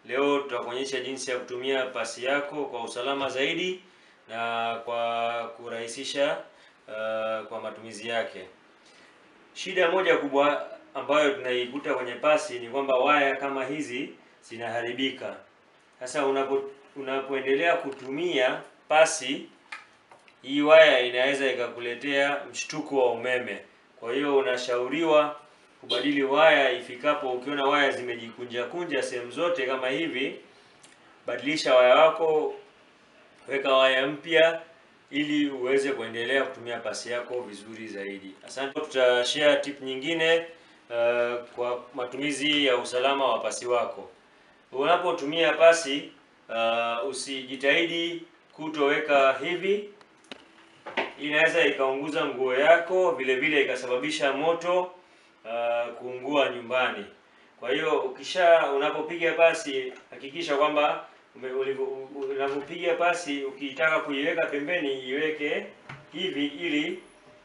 Leo tutakuonyesha jinsi ya kutumia pasi yako kwa usalama zaidi na kwa kurahisisha uh, kwa matumizi yake. Shida moja kubwa ambayo tunaikuta kwenye pasi ni kwamba waya kama hizi zinaharibika. Sasa unapo unapoendelea kutumia pasi hii waya inaweza ikakuletea mshtuko wa umeme. Kwa hiyo unashauriwa kubadili waya ifikapo, ukiona waya zimejikunja kunja sehemu zote kama hivi, badilisha waya wako, weka waya mpya ili uweze kuendelea kutumia pasi yako vizuri zaidi. Asante. Tutashare tip nyingine uh, kwa matumizi ya usalama wa pasi wako. Unapotumia pasi uh, usijitahidi kutoweka hivi inaweza ikaunguza nguo yako, vile vile ikasababisha moto uh, kuungua nyumbani. Kwa hiyo ukisha unapopiga pasi hakikisha kwamba unapopiga pasi ukitaka kuiweka pembeni iweke hivi ili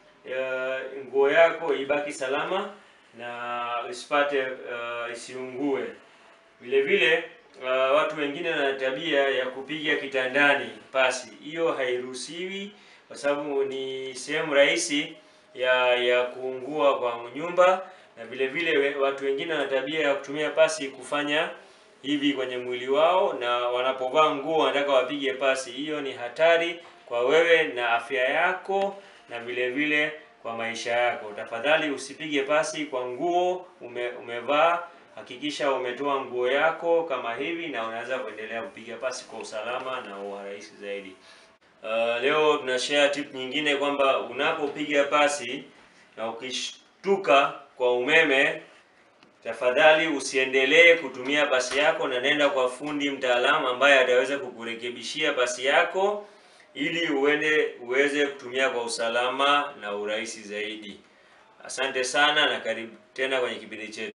uh, nguo yako ibaki salama na isipate uh, isiungue. Vile vile uh, watu wengine wana tabia ya kupiga kitandani pasi. Hiyo hairuhusiwi kwa sababu ni sehemu rahisi ya ya kuungua kwa nyumba, na vile vile watu wengine wana tabia ya kutumia pasi kufanya hivi kwenye mwili wao, na wanapovaa nguo wanataka wapige pasi. Hiyo ni hatari kwa wewe na afya yako, na vile vile kwa maisha yako. Tafadhali usipige pasi kwa nguo ume, umevaa. Hakikisha umetoa nguo yako kama hivi, na unaweza kuendelea kupiga pasi kwa usalama na urahisi zaidi. Uh, leo tuna share tip nyingine kwamba unapopiga pasi na ukishtuka kwa umeme, tafadhali usiendelee kutumia pasi yako, na nenda kwa fundi mtaalamu ambaye ataweza kukurekebishia pasi yako ili uende uweze kutumia kwa usalama na urahisi zaidi. Asante sana na karibu tena kwenye kipindi chetu.